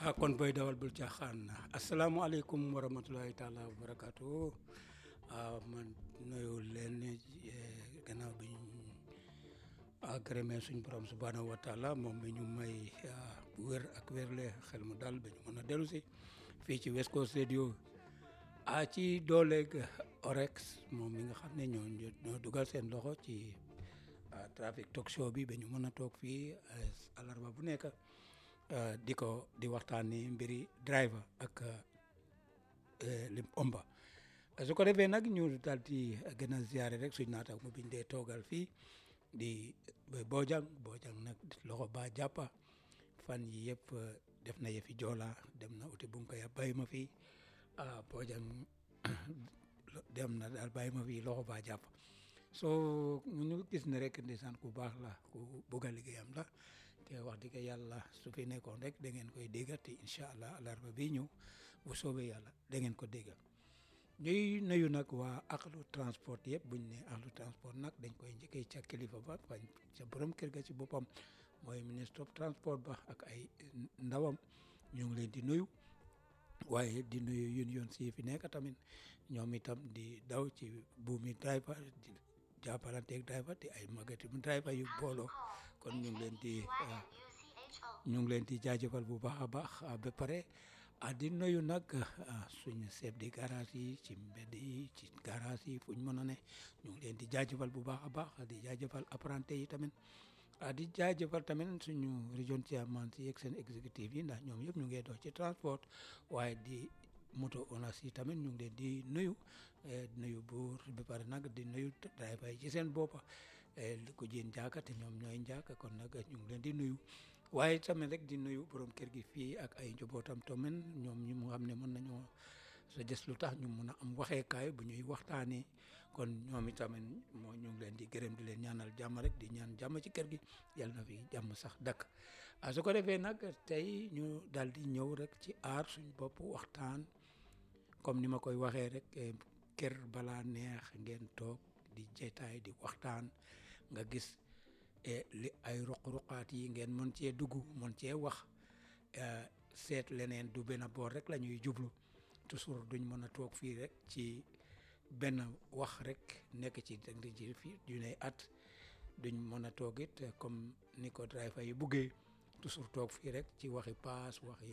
ah kon boy dawal bul caaxaan asalaamaaleykum wa rahmatulahi taala wa barakaatu ah man nuyu leen gannaaw bi ñu gërëmee suñ borom subhaanahu wa taala moom mi ñu may wér ak wérle xel mu dal ba ñu mën a dellu si fii ci West Coast Radio ah ci dooleeg Orex moom mi nga xam ne ñoo ñoo dugal seen loxo ci trafic talk show bi ba ñu mën a toog fii alarba bu nekk di ko di waxtaani mbiri driver ak lim omba su ko defee nag ñu daal di gën a ziare rek suñ naata mu biñ dee toogal fii di Bojang Bojang nag loxo ba jàppa fan yi yëpp def na yëfi joola dem na uti bunka ya bàyyi ma fii Bojang dem na daal bàyyi ma fii loxo ba jàppa soo ñu gis ne rek ndeysaan ku baax la ku bugg a liggéeyam la te wax dëgg yàlla su fi nekkoon rek da ngeen koy déggal te incha allah alarba bi ñëw bu soobee yàlla da ngeen ko déggal ñuy nuyu nag waa axlu transport yëpp buñ ne axlu transport nag dañ koy njëkkee ca kilifa ba fañ ca borom kër ga ci boppam mooy ministre of transport ba ak ay ndawam ñu ngi leen di nuyu waaye di nuyu yun yoon si fi nekk tamit ñoom itam di daw ci buumi driver di jàppalanteeg driver di ay magati mu driver yu booloo kon ñu ngi leen di ñu ngi leen di jaajëfal bu baax a baax ba pare a di nuyu nag suñu chef de garage yi ci mbedd yi ci garage yi fu ñu mën a ne ñu ngi leen di jaajëfal bu baax a baax di jaajëfal apprenti yi tamit a di jaajëfal tamit suñu région chairman si yeeg seen exécutif yi ndax ñoom yëpp ñu ngi dox ci transport waaye di moto onas yi tamit ñu ngi leen di nuyu nuyu buur ba pare nag di nuyu driver yi ci seen boppa li ko jéen njaaka te ñoom ñooy njaaka kon nag ñu ngi leen di nuyu waaye tamit rek di nuyu borom kër gi fii ak ay njabootam tamit ñoom ñu mu xam ne mën nañoo sa des lu tax ñu mun a am waxeekaay bu ñuy waxtaanee kon ñoom itamit moo ñu ngi leen di gërëm di leen ñaanal jàmm rek di ñaan jàmm ci kër gi yàlla na fi jàmm sax dakk a su ko defee nag tey ñu daal di ñëw rek ci aar suñ bopp waxtaan comme ni ma koy waxee rek kër balaa neex ngeen toog di jetaay di waxtaan nga gis li ay ruq-ruqaat yi ngeen mën cee dugg mën cee wax seet leneen du benn boor rek la ñuy jublu toujours duñ mën a toog fii rek ci benn wax rek nekk ci ci fii juney at duñ mën a toog it comme ni ko driver yi buggee toujours toog fii rek ci waxi paas waxi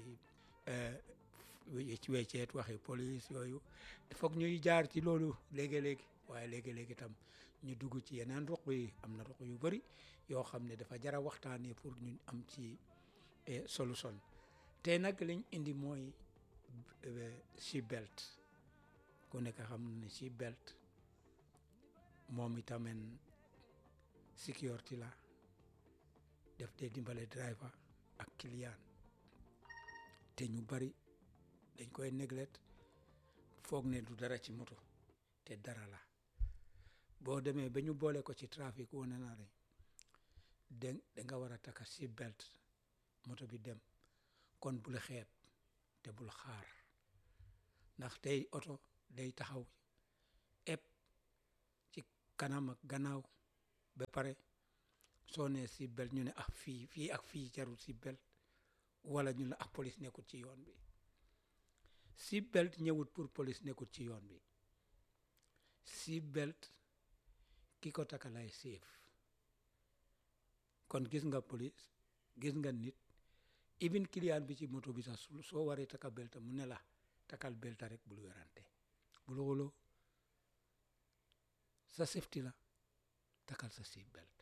ci wecceet waxi police yooyu foog ñuy jaar ci loolu léegi-léegi waaye léegi-léegi tam ñu dugg ci yeneen ruq yi am na ruq yu bëri yoo xam ne dafa jara waxtaanee pour ñu am ci solution te nag liñ indi mooy seat belt ku nekk xam ne seat belt moom itamit sécurité la def dee dimbale driver ak client te ñu bari dañ koy neglect foog ne du dara ci moto te dara la boo demee ba ñu boole ko ci trafic wane na ne da nga war a takka seat belt moto bi dem kon bul xeeb te bul xaar ndax tey oto day taxaw ëpp ci kanam ak gannaaw ba pare soo nee seat belt ñu ne ah fii fii ak fii jarul seat belt wala ñu ne ah police nekkul ci yoon bi seat belt ñëwut pour police nekkul ci yoon bi seat belt ki ko taka lay séef kon gis nga police gis nga nit even client bi ci moto bi sax soo waree taka belta mu ne la takal belta rek bul werante bul xuloo sa safety la takal sa seat belt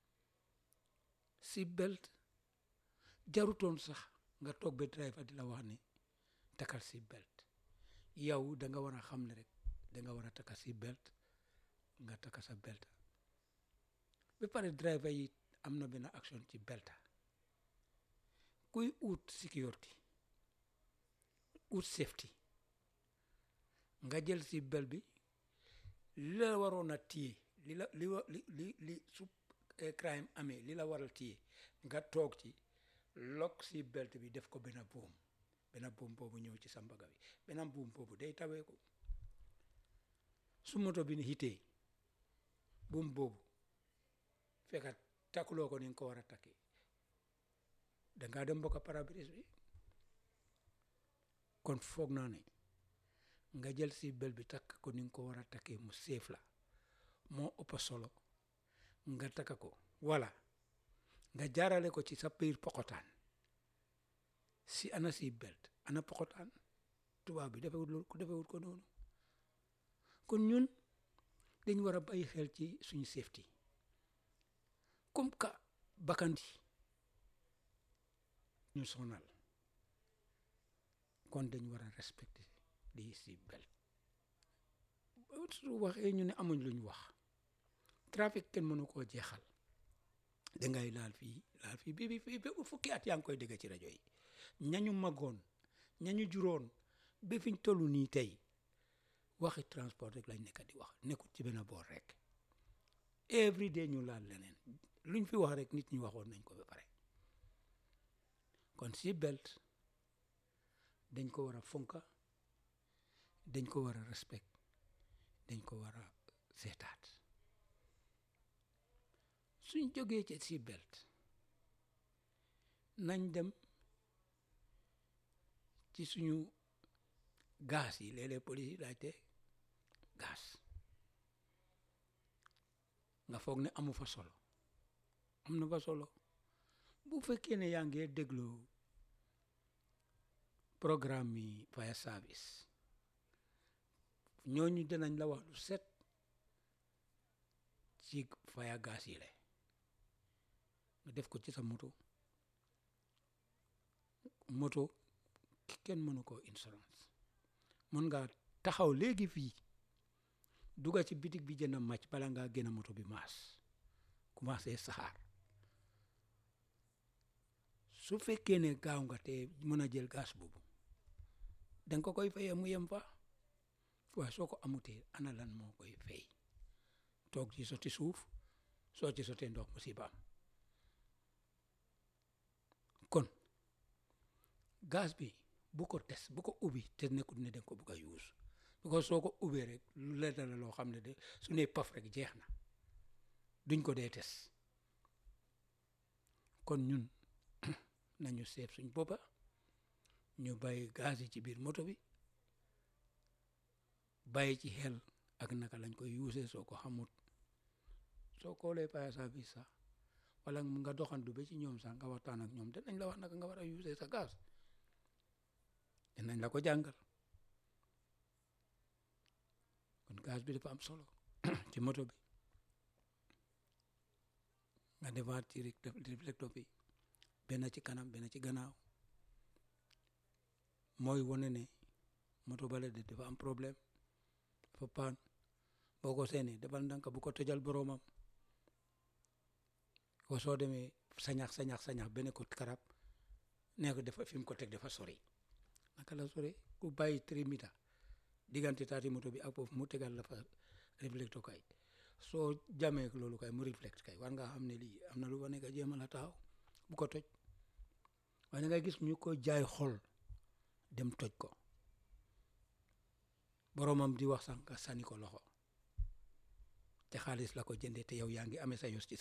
seat belt jarutoon sax nga toog ba driver di la wax ne takal seat belt yow da nga war a xam ne rek da nga war a taka seat belt nga taka sa belta ba pare driver yi am na benn action ci belta kuy ut sécurité ut safety nga jël si bel bi li la waroon a téye li la li li li li su crime amee li la waral téye nga toog ci lok si belt bi def ko benn buum benn buum boobu ñëw ci sa mbaga bi benn buum boobu day tawee ko su moto bi ni hitee buum boobu fekkat takkuloo ko ni nga ko war a takkee dangaa dem bokk pare-brise bi kon foog naa ne nga jël si bel bi takk ko ni nga ko war a takkee mu séef la moo ëpp solo nga takka ko wala nga jaarale ko ci sa biir pokotaan si ana si belt ana pokotaan tubaab bi defewut loolu ko defewut ko noonu kon ñun dañ war a bàyyi xel ci suñu safety comme que bakkandi ñu sonal kon dañ war a respecter di si belt su waxee ñu ne amuñ luñ wax trafic kenn mënu koo jeexal dangay laal fii laal fii bi bi fii ba fukki at yaa ngi koy dégg ci rajo yi ñañu magoon ñañu juróon ba fiñ toll nii tey waxi transport rek lañ nekk di wax nekkul ci benn boor rek every day ñu laal leneen luñ fi wax rek nit ñi waxoon nañ ko ba pare kon si belt dañ ko war a fonka dañ ko war a respect dañ ko war a seetaat suñ jógee ci si belt nañ dem ci suñu gaz yi léeg-léeg police yi laajte gaz nga foog ne amu fa solo am na fa solo bu fekkee ne yaa ngi déglu programme yi fire service ñooñu dinañ la wax lu set ci fire gaz yi la nga def ko ci sa moto moto kenn mënu ko insurance mën nga taxaw léegi fii duga ci bitig bi jënd màcc bala ngaa génn moto bi maas commencé saxaar su fekkee ne gaaw nga te mën a jël gas boobu danga ko koy fayee mu yem fa waaye soo ko amutee ana lan moo koy fay toog ci sotti suuf soo ci sottee ndox musibaam kon gaz bi bu ko tes bu ko ubbi te nekkul ne danga ko bugg a use because soo ko ubbee rek lu leer la loo xam ne de su ne paf rek jeex na duñ ko dee tes kon ñun nañu seet suñ boppa ñu bàyyi gaz yi ci biir moto bi bàyyi ci xel ak naka lañ koy use soo ko xamut soo koolee fire service sax wala nga doxandu ba ci ñoom sax nga waxtaan ak ñoom dinañ la wax naka nga war a use sa gaz dinañ la ko jàngal kon gaz bi dafa am solo ci moto bi nga defaat ci réflecteur bi benn ci kanam benn ci gannaaw mooy wane ne moto bale de dafa am problème dafa paan boo ko seenee defal ndànk bu ko tëjal boroomam ko soo demee sañax sañax sañax benn ko karab nee ko dafa fi mu ko teg dafa sori naka la sori ku bàyyi три mita diggante taati moto bi ak foofu mu tegal la fa réflecteur kay soo jamee loolu kay mu réflecte kay war nga xam ne lii am na lu fa nekk jéem a la taxaw bu ko toj waaye ngay gis ñu ko jaay xol dem toj ko boromam di wax sax nga sànni ko loxo te xaalis la ko jëndee te yow yaa ngi amee sa yos ci